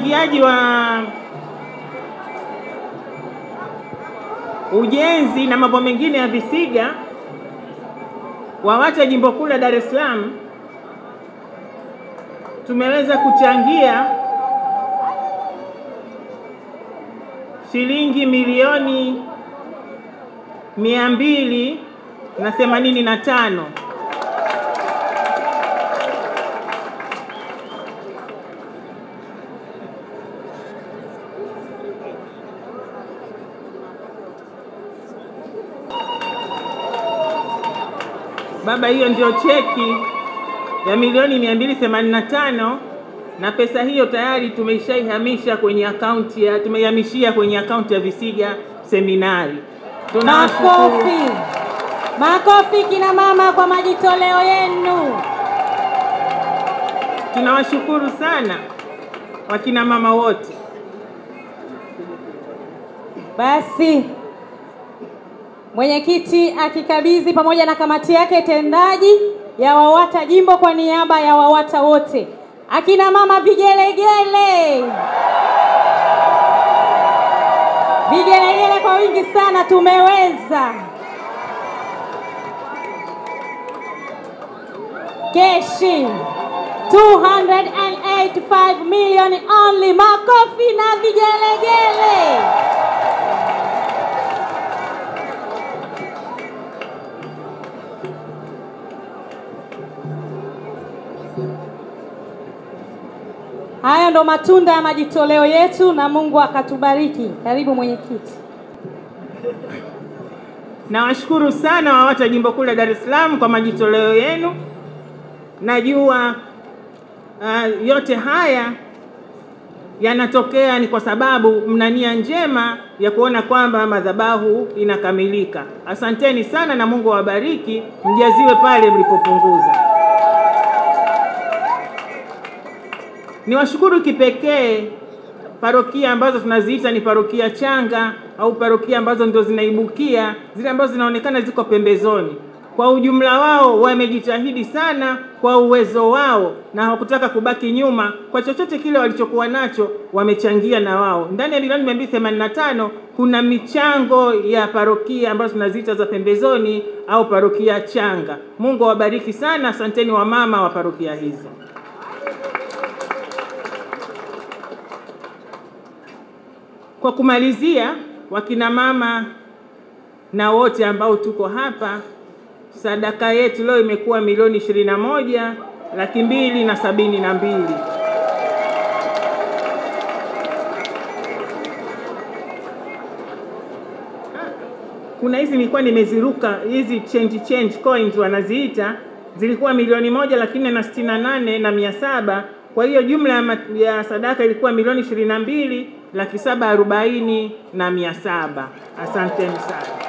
uchangiaji wa ujenzi na mambo mengine ya visiga WAWATA jimbo kuu la Dar es Salaam tumeweza kuchangia shilingi milioni mia mbili na themanini na tano Baba, hiyo ndio cheki ya milioni 285 na pesa hiyo tayari tumeshaihamisha kwenye akaunti ya tumeihamishia kwenye akaunti ya Visiga Seminari. Tunawashukuru. Makofi, makofi kina mama kwa majitoleo yenu. Tunawashukuru sana wakina mama wote. Basi mwenyekiti akikabidhi pamoja na kamati yake tendaji ya WAWATA jimbo kwa niaba ya WAWATA wote. Akina mama vigelegele, vigelegele kwa wingi sana, tumeweza. Keshi 285 million only. Makofi na vigelegele. Haya ndo matunda ya majitoleo yetu na Mungu akatubariki. Karibu mwenyekiti. Nawashukuru sana WAWATA jimbo kuu la Dar es Salaam kwa majitoleo yenu. Najua uh, yote haya yanatokea ni kwa sababu mna nia njema ya kuona kwamba madhabahu inakamilika. Asanteni sana na Mungu awabariki, mjaziwe pale mlipopunguza. Niwashukuru kipekee parokia ambazo tunaziita ni parokia changa au parokia ambazo ndio zinaibukia, zile ambazo zinaonekana ziko pembezoni. Kwa ujumla wao wamejitahidi sana kwa uwezo wao na hawakutaka kubaki nyuma. Kwa chochote kile walichokuwa nacho wamechangia na wao. Ndani ya milioni 285 kuna michango ya parokia ambazo tunaziita za pembezoni au parokia changa. Mungu awabariki sana, asanteni wamama wa parokia hizo. Kwa kumalizia, wakina mama na wote ambao tuko hapa, sadaka yetu leo imekuwa milioni ishirini na moja laki mbili na sabini na mbili. Kuna hizi nilikuwa nimeziruka hizi change change coins wanaziita, zilikuwa milioni moja laki nne na sitini na nane na mia saba. Kwa hiyo jumla ya, ma- ya sadaka ilikuwa milioni ishirini na mbili laki saba arobaini na mia saba. Asanteni sana.